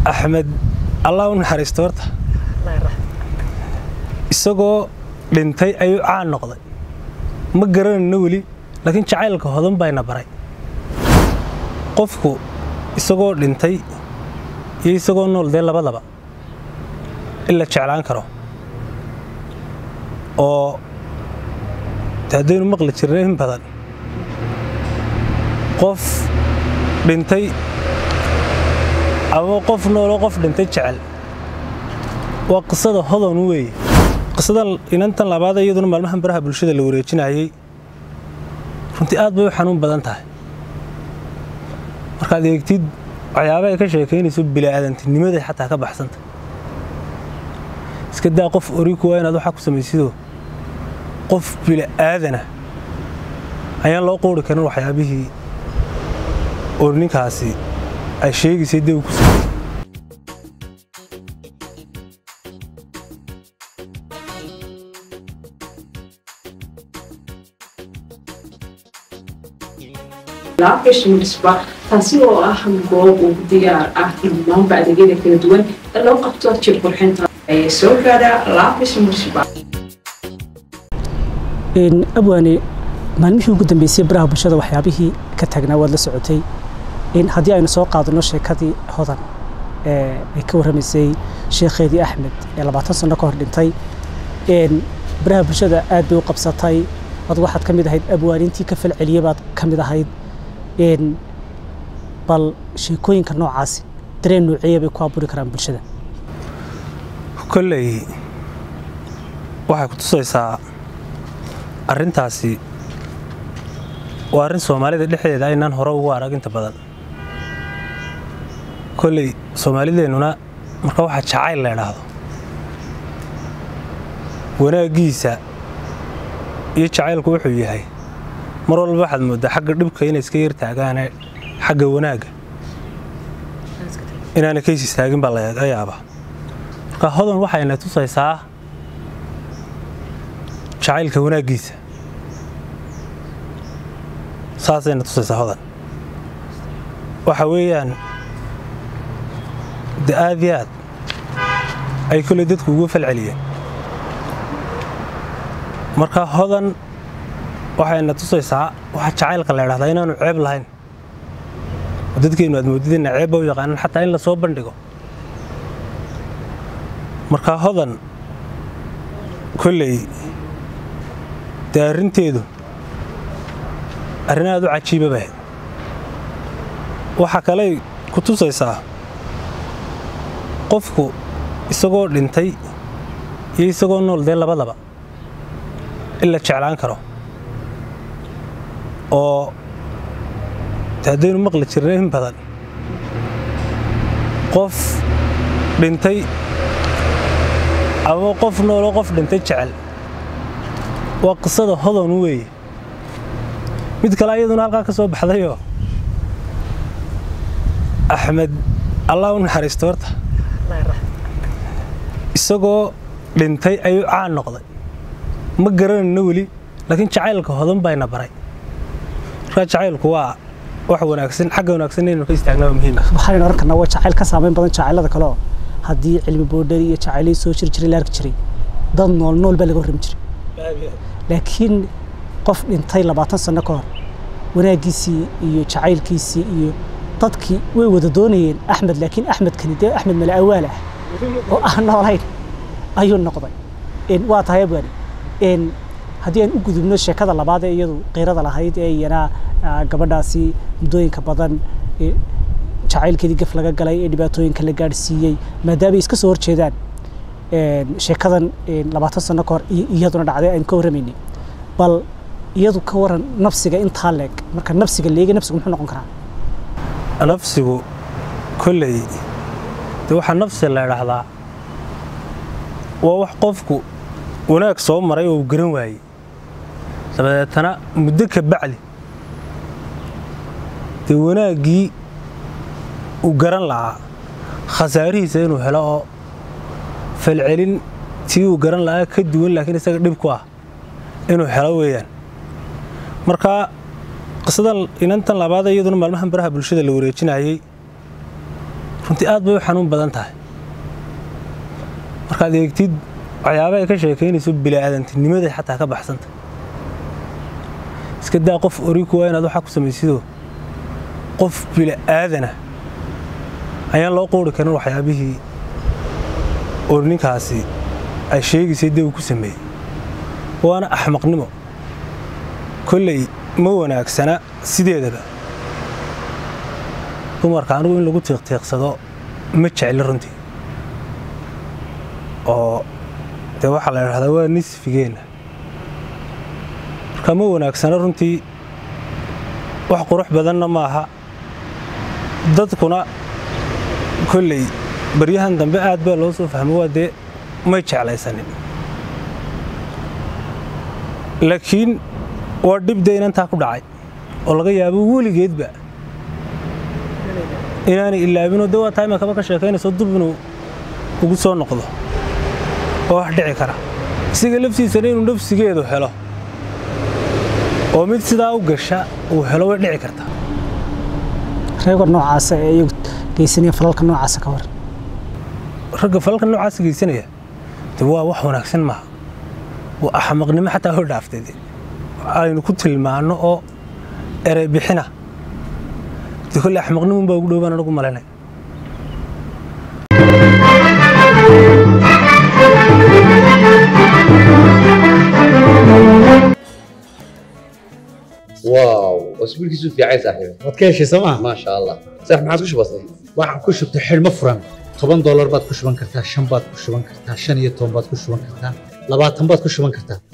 axmed allah u naxariisto horta isagoo dhintay ayuu caan noqday ma garanayno weli laakiin jacaylka hodan bayna baray qofku isagoo dhintay iyo isagoo nool dee labadaba in la jeclaan karo oo de haddaynu maqli jirna in badan qof dhintay ama qof nooloo qof dhintay jecel waa qisada hodan weeye qisadan inantan labaad iyaduna maalmahan baraha bulshada la wareejinayey runtii aad bay u xanuun badan tahay markaad eegtid waxyaaba ay ka sheekaynayso bila'aadantinimada xataa ka baxsanta iska daa qof oriku waa inaad waxaa ku samaysidoo qof bila'aadana ayaan loo quuri karin waxyaabihii oo ninkaasi ay sheegaysay dee uu ku sameeyey laabgashimisba taasi oo ah goob ugu diyaar ah dhammaanba adeegyada kala duwan ee loo qabto jir qurxinta ee soo gaadha laabgashimisba abwaane maalmihii ugu dambeysay baraha bulshada waxyaabihii ka taagnaa waad la socotay haddii aynu soo qaadano sheekadii hodan ay ka warramaysay sheekheedii axmed ee labaatan sano ka hor dhintay baraha bulshada aad bay u qabsatay ad waxaad ka mid ahayd abwaanintii ka falceliya baad ka mid ahayd bal sheekooyinka noocaasi dareen nuuciya bay ku aburi karaan bulshada kolley waxay ku tusaysaa arrintaasi waa arrin soomaalida dhexdeeda aynaan hore ugu arag inta badan kolley soomaalideennuna marka waxaa jacayl la idhaahdo wanaaggiisa iyo jacaylku wuxuu yahay mar walba waxaad mooddaa xagga dhibka inay iska yar taagaane xagga wanaagga inaana kays istaagin baa laga yaabaa marka hodan waxayna tusaysaa jacaylka wanaaggiisa saasayna tusaysaa hodan waxa weeyaan de aad iyo aad ay kolley dadku ugu falceliyeen marka hodan waxayna tusaysaa waxa jacaylka la idhahdaa inaanu ceeb lahayn oo dadkeennu aad moodideenna ceebba u yaqaanaan xataa in la soo bandhigo marka hodan kolley dee arrinteedu arrin aad u cajiiba bahayd waxa kaley ku tusaysaa qofku isagoo dhintay iyo isagoo nool dee labadaba in la jeclaan karo oo de haddaynu maqli jirna in badan qof dhintay ama qof nooloo qof dhintay jecel waa qisada hodan weeye mid kale iyaduna halkaa ka soo baxdayoo axmed allah u naxariisto horta isagoo dhintay ayuu caan noqday ma garanayno weli laakiin jacaylka hodan bayna baray markaa jacaylku waa wax wanaagsan xagga wanaagsan inaynu ka istaagnaa muhiim waxaynu oran karnaa waa jacayl ka saameyn badan jacaylada kale oo haddii cilmi boodhari iyo jacaylay soo jiri jiray la arki jiray dad nool nool baa laga warrami jiray laakiin qof dhintay labaatan sano ka hor wanaaggiisii iyo jacaylkiisii iyo dadkii way wada doonayeen axmed laakiin axmedkani dee axmed mala awaal ah oo aan noolayn ayuu noqday waa tahay abwaani haddii aan u gudubno sheekada labaad ee iyadu qiirada lahayd ee iyana gabadhaasi muddooyinka badan jacaylkeedii gaf laga galay ee dhibaatooyinka la gaadhsiiyey maadaamay iska soo horjeedaan sheekadan labaatan sano ka hor iyaduna dhacday aynu ka warramaynay bal iyadu ka waran nafsiga intaa leeg marka nafsiga leega nafsigu muxuu noqon karaa nafsigu kolley de waxaa nafsi la idhaahdaa waa wax qofku wanaag soo maray oo uu garan waayey dabadeetana muddo ka bacdi dee wanaaggii uu garan lahaa khasaarihiisa inuu helo oo falcelin tii uu garan lahaa ka duwan laakiin isaga dhib ku ah inuu helo weeyaan marka qisadan inantan labaad iyaduna maalmahan baraha bulshada la wareejinayey runtii aad bay u xanuun badan tahay markaad eegtid waxyaaba ay ka sheekaynayso bilaadantinimada xataa ka baxsanta iska daa qof oriku waa inaad waxaa ku samaysidoo qof bila'aadana ayaan loo qoori karin waxyaabihii oo ninkaasi ay sheegaysay dee uu ku sameeyey waana axmaqnimo kolley ma wanaagsana sideedaba dumarka anigu in lagu tiiqtiiqsado ma jecli runtii oo dee waxaa la idhahdaa waa nisfigeenna marka ma wanaagsana runtii wax qurux badanna maaha dadkuna kolley baryahan dambe aad baa loo soo fahmo waa dee may jeclaysanin laakiin waa dhib dee inantaa ku dhacay oo laga yaabo weligeedba inaanay ilaabinoo dee waa taima kaba ka sheekaynayso dub inuu ugu soo noqdo oo wax dhici kara isaga laftiisana inuu nafsigeedu helo oo mid sidaa u gasha uu helo way dhici kartaa reego noocaasa ee iyagu geysanaya falalka noocaasa ka waran ragga falalka noocaasa geysanaya de waa wax wanaagsan maaha waa axmaqnimo xataa hor dhaaftay de aynu ku tilmaanno oo erey bixina de kolle axmaqnimun baa ugu dhowbaan anagu malaynay واو اسبوعك في عايز صاحبي waad ka heshay sooma ما شاء الله صح ما عادش بسيط waxaan ku shubtay xidhmo furan toban doolar baad ku shuban kartaa shan baad ku shuban kartaa shan iyo toban baad ku shuban kartaa labaatan baad ku shuban kartaa